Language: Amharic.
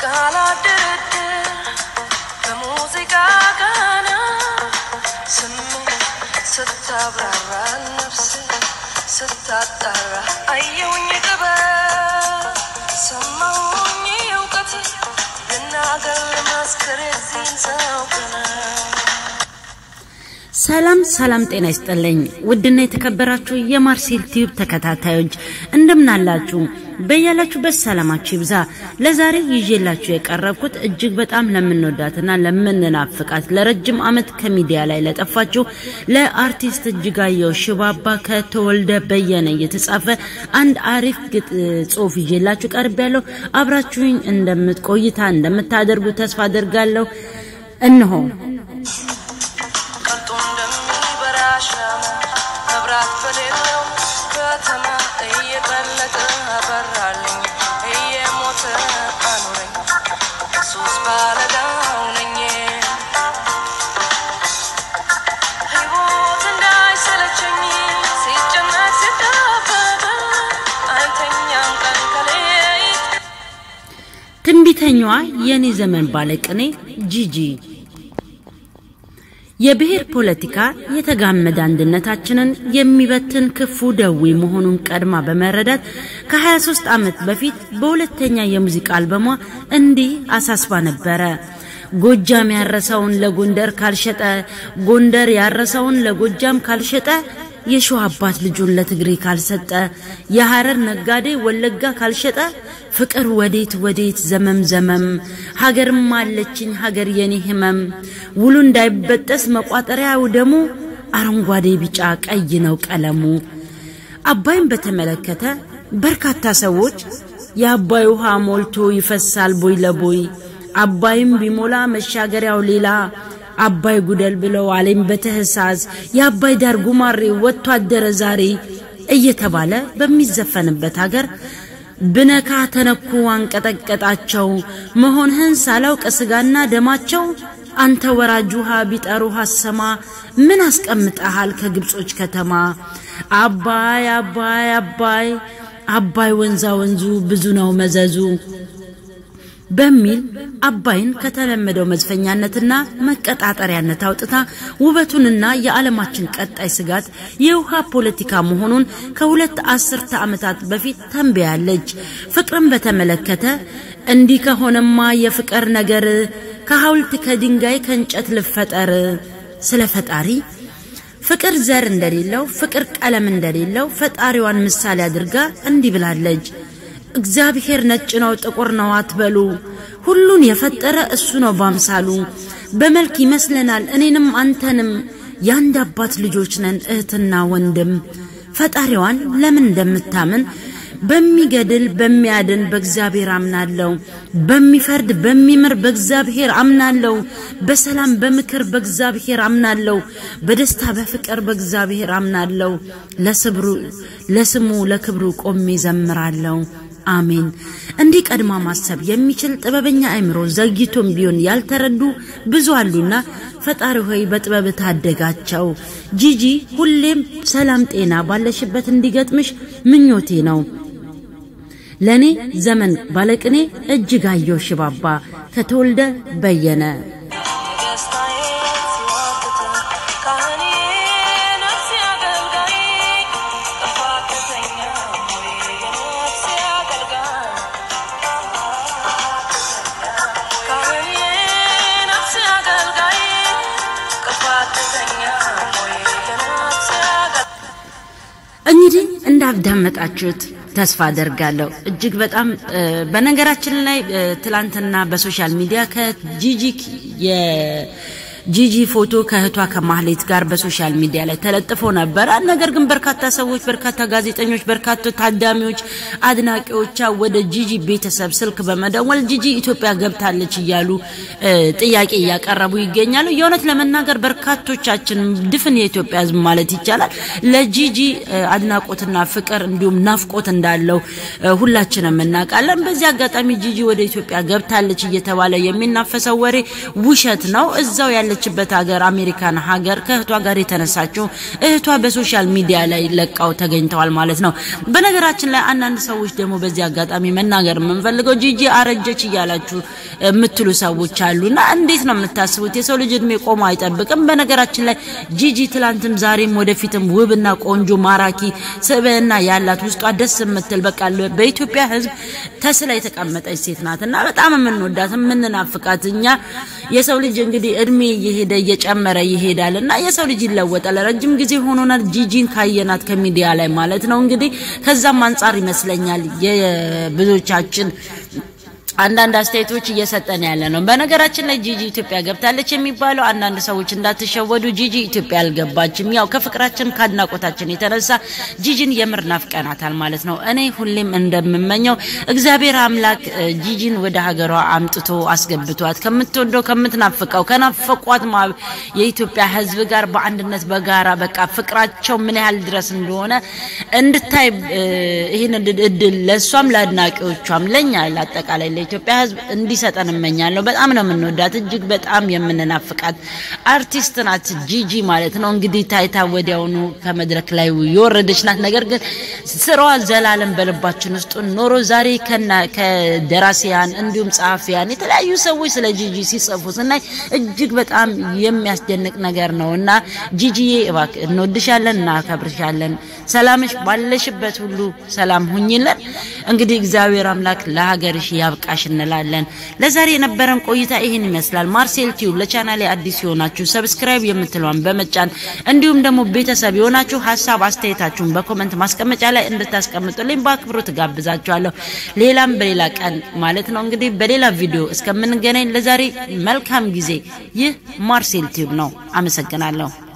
ሳላደረድር በሙዚቃ ቃና ስሜት ስታብራራ ነፍሴ ስታጣራ አየውኝ ጥበብ ሰማውኝ እውቀት ልናገር ልመስክር የዚህን ሰው ቀና ሰላም ሰላም፣ ጤና ይስጥልኝ ውድና የተከበራችሁ የማርሴል ቲዩብ ተከታታዮች እንደምናላችሁ በያላችሁበት ሰላማችሁ ይብዛ። ለዛሬ ይዤላችሁ የቀረብኩት እጅግ በጣም ለምንወዳትና ለምንናፍቃት ለረጅም ዓመት ከሚዲያ ላይ ለጠፋችሁ ለአርቲስት እጅጋየሁ ሽባባ ከተወልደ በየነ የተጻፈ አንድ አሪፍ ግጥ ጽሁፍ ይዤላችሁ ቀርብ ያለው አብራችሁኝ እንደምትቆይታ እንደምታደርጉ ተስፋ አደርጋለሁ። እነሆ ቀልጦ እንደሚበራ ሻማ መብራት በሌለው ከተማ እየቀለጠ አበራልኝ እየሞተ አኖረኝ ኢየሱስ ባለዳው ነኝ ሕይወት እንዳይሰለቸኝ ሲጨነቅ ሲጠበብ አይተኛም ቀን ከሌሊት ትንቢተኛዋ የኔ ዘመን ባለቅኔ ጂጂ የብሔር ፖለቲካ የተጋመደ አንድነታችንን የሚበትን ክፉ ደዌ መሆኑን ቀድማ በመረዳት ከ23 ዓመት በፊት በሁለተኛ የሙዚቃ አልበሟ እንዲህ አሳስባ ነበረ። ጎጃም ያረሰውን ለጎንደር ካልሸጠ፣ ጎንደር ያረሰውን ለጎጃም ካልሸጠ፣ የሸዋ አባት ልጁን ለትግሬ ካልሰጠ፣ የሐረር ነጋዴ ወለጋ ካልሸጠ፣ ፍቅር ወዴት ወዴት ዘመም ዘመም፣ ሀገርም አለችኝ ሀገር የኔ ህመም፣ ውሉ እንዳይበጠስ መቋጠሪያው ደሙ፣ አረንጓዴ ቢጫ ቀይ ነው ቀለሙ። አባይን በተመለከተ በርካታ ሰዎች የአባይ ውሃ ሞልቶ ይፈሳል ቦይ ለቦይ፣ አባይም ቢሞላ መሻገሪያው ሌላ አባይ ጉደል ብለው አሌም በተህሳስ የአባይ ዳር ጉማሬ ወጥቶ አደረ ዛሬ እየተባለ በሚዘፈንበት ሀገር ብነካ ተነኩ አንቀጠቀጣቸው መሆንህን ሳላውቅ ስጋና ደማቸው አንተ ወራጅ ውሃ ቢጠሩ አሰማ ምን አስቀምጠሃል ከግብጾች ከተማ አባይ አባይ አባይ አባይ ወንዛ ወንዙ ብዙ ነው መዘዙ በሚል አባይን ከተለመደው መዝፈኛነትና መቀጣጠሪያነት አውጥታ ውበቱንና የዓለማችን ቀጣይ ስጋት የውሃ ፖለቲካ መሆኑን ከሁለት አስርተ ዓመታት በፊት ተንብያለች። ፍቅርን በተመለከተ እንዲህ ከሆነማ የፍቅር ነገር ከሐውልት ከድንጋይ ከእንጨት ልፈጠር ስለ ፈጣሪ ፍቅር ዘር እንደሌለው ፍቅር ቀለም እንደሌለው ፈጣሪዋን ምሳሌ አድርጋ እንዲህ ብላለች። እግዚአብሔር ነጭ ነው ጥቁር ነው አትበሉ፣ ሁሉን የፈጠረ እሱ ነው ባምሳሉ። በመልክ ይመስለናል እኔንም አንተንም፣ የአንድ አባት ልጆች ነን እህትና ወንድም። ፈጣሪዋን ለምን እንደምታምን በሚገድል በሚያድን በእግዚአብሔር አምናለሁ። በሚፈርድ በሚምር በእግዚአብሔር አምናለሁ። በሰላም በምክር በእግዚአብሔር አምናለሁ። በደስታ በፍቅር በእግዚአብሔር አምናለሁ። ለስብሩ ለስሙ ለክብሩ ቆሜ ዘምራለሁ። አሜን። እንዲህ ቀድማ ማሰብ የሚችል ጥበበኛ አእምሮ ዘግይቶም ቢሆን ያልተረዱ ብዙ አሉና ፈጣሪ ሆይ በጥበብ ታደጋቸው። ጂጂ ሁሌም ሰላም ጤና ባለሽበት እንዲገጥምሽ ምኞቴ ነው። ለኔ ዘመን ባለቅኔ እጅጋየሁ ሽባባ ከተወልደ በየነ ደስታዬ ሲዋትት ካህኔ ነፍሴ አገልጋይ ጥፋተኛ ሆይ የነፍሴ አገልጋይ ካህኔ ነፍሴ አገልጋይ ጥፋተኛ ሆይ የነፍሴ አገልጋይ እንግዲህ እንዳዳመጣችሁት ተስፋ አደርጋለሁ። እጅግ በጣም እ፣ በነገራችን ላይ እ፣ ትላንትና በሶሻል ሚዲያ ከጂጂ የጂጂ ፎቶ ከእህቷ ከማህሌት ጋር በሶሻል ሚዲያ ላይ ተለጥፎ ነበረ። ነገር ግን በርካታ ሰዎች፣ በርካታ ጋዜጠኞች፣ በርካታ ታዳሚዎች፣ አድናቂዎቿ ወደ ጂጂ ቤተሰብ ስልክ በመደወል ጂጂ ኢትዮጵያ ገብታለች እያሉ እ፣ ጥያቄ እያቀረቡ ይገኛሉ። የእውነት ለመናገር በርካቶቻችን ድፍን የኢትዮጵያ ሕዝብ ማለት ይቻላል ለጂጂ እ፣ አድናቆትና ፍቅር እንዲሁም ናፍቆት እንዳለው እ፣ ሁላችንም እናውቃለን። በዚህ አጋጣሚ ጂጂ ወደ ኢትዮጵያ ገብታለች እየተባለ የሚናፈሰው ወሬ ውሸት ነው። እዛው ያለችበት ያለችበት ሀገር አሜሪካን ሀገር ከእህቷ ጋር የተነሳችው እህቷ በሶሻል ሚዲያ ላይ ለቃው ተገኝተዋል ማለት ነው። በነገራችን ላይ አንዳንድ ሰዎች ደግሞ በዚህ አጋጣሚ መናገር የምንፈልገው ጂጂ አረጀች እያላችሁ የምትሉ ሰዎች አሉና እንዴት ነው የምታስቡት? የሰው ልጅ እድሜ ቆሞ አይጠብቅም። በነገራችን ላይ ጂጂ ትላንትም ዛሬም ወደፊትም ውብና ቆንጆ ማራኪ ስብዕና ያላት ውስጧ ደስ የምትል በቃ በኢትዮጵያ ሕዝብ ተስላ የተቀመጠች ሴት ናት እና በጣም የምንወዳት የምንናፍቃት እኛ የሰው ልጅ እንግዲህ እድሜ እየሄደ እየጨመረ ይሄዳል እና የሰው ልጅ ይለወጣል። ረጅም ጊዜ ሆኖናል ጂጂን ካየናት ከሚዲያ ላይ ማለት ነው። እንግዲህ ከዛም አንጻር ይመስለኛል የብዙዎቻችን አንዳንድ አስተያየቶች እየሰጠን ያለ ነው። በነገራችን ላይ ጂጂ ኢትዮጵያ ገብታለች የሚባለው አንዳንድ ሰዎች እንዳትሸወዱ፣ ጂጂ ኢትዮጵያ አልገባችም። ያው ከፍቅራችን ከአድናቆታችን የተነሳ ጂጂን የምር ናፍቀናታል ማለት ነው። እኔ ሁሌም እንደምመኘው እግዚአብሔር አምላክ ጂጂን ወደ ሀገሯ አምጥቶ አስገብቷት ከምትወደው ከምትናፍቀው ከናፈቋት የኢትዮጵያ ሕዝብ ጋር በአንድነት በጋራ በቃ ፍቅራቸው ምን ያህል ድረስ እንደሆነ እንድታይ ይህን እድል ለእሷም ለአድናቂዎቿም ለእኛ ለአጠቃላይ ኢትዮጵያ ህዝብ እንዲሰጠን እመኛለሁ። በጣም ነው የምንወዳት፣ እጅግ በጣም የምንናፍቃት አርቲስት ናት ጂጂ ማለት ነው። እንግዲህ ታይታ ወዲያውኑ ከመድረክ ላይ የወረደች ናት። ነገር ግን ስራዋ ዘላለም በልባችን ውስጥ ኖሮ ዛሬ ከደራሲያን እንዲሁም ጸሐፊያን የተለያዩ ሰዎች ስለ ጂጂ ሲጽፉ ስናይ እጅግ በጣም የሚያስደንቅ ነገር ነው እና ጂጂዬ እባክህ እንወድሻለን፣ እናከብርሻለን። ሰላምሽ ባለሽበት ሁሉ ሰላም ሁኝለን። እንግዲህ እግዚአብሔር አምላክ ለሀገርሽ ያብቃ ሽ እንላለን። ለዛሬ የነበረን ቆይታ ይህን ይመስላል። ማርሴል ቲዩብ ለቻናሌ አዲስ የሆናችሁ ሰብስክራይብ የምትለዋን በመጫን እንዲሁም ደግሞ ቤተሰብ የሆናችሁ ሀሳብ አስተያየታችሁን በኮመንት ማስቀመጫ ላይ እንድታስቀምጡልኝ በአክብሮት ጋብዛችኋለሁ። ሌላም በሌላ ቀን ማለት ነው እንግዲህ በሌላ ቪዲዮ እስከምንገናኝ ለዛሬ መልካም ጊዜ። ይህ ማርሴል ቲዩብ ነው። አመሰግናለሁ።